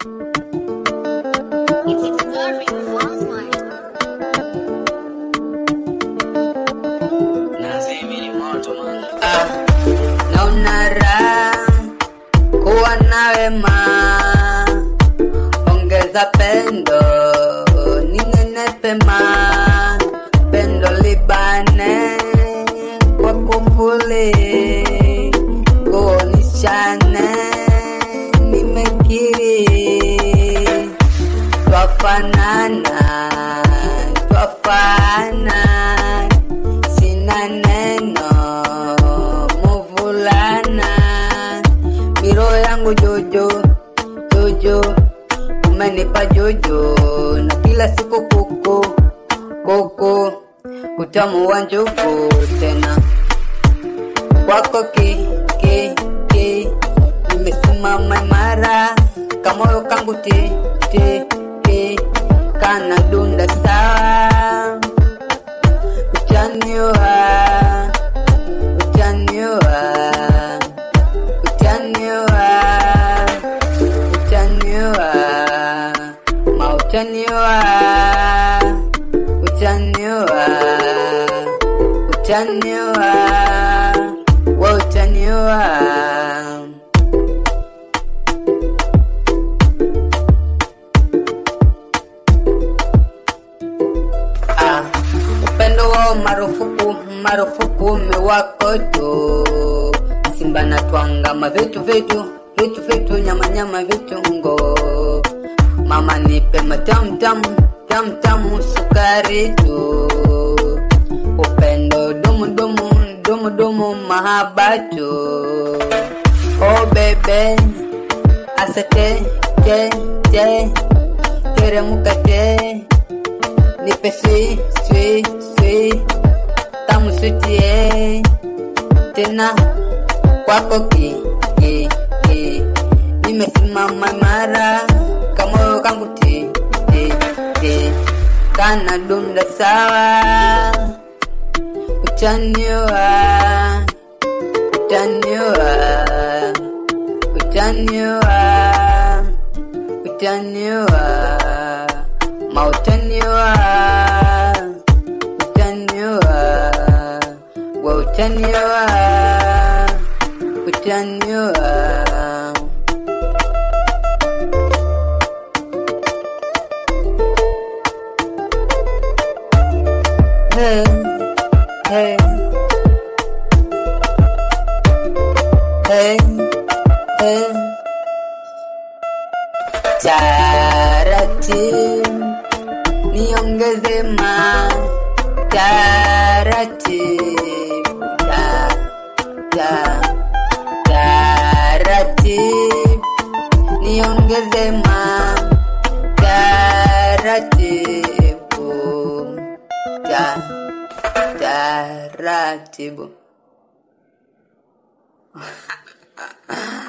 It's very worldwide. Ah, naona raha kuwa nawe ma ongeza pendo ninyenepe ma pendo libane kwa kufuli kuonishane nimekiri twafanana twafana sina neno muvulana miro yangu jojo jojo umenipa jojo na kila siku kuku kuku utamu wa njugu tena kwako ki ki ki nimesimama imara kamoyo kangu ti ti ti kana dunda sawa utaniwa utaniwa utaniwa utaniwa ma utaniwa utaniwa utaniwa wa utaniwa Ah, upendo wao marufuku marufuku mewako tu simba na twangama vitu vitu vitu vitu nyama nyama vitungo mama nipe matamu tamu tamu tamu sukari tu upendo dumu dumu dumu dumu mahaba tu oh bebe asate te te teremuka te nipe swi swi swi tamu sutie tena kwako ki ki ki nimesimama imara kamoyo kangu ti ti ti kana dunda sawa utaniwa utaniwa utaniwa utaniwa mautaniwa utaniwa wa utaniwa utaniwa hey, hey, hey, hey. Taratibu niongeze ma taratibu ta ta taratibu niongeze ma taratibu ta taratibu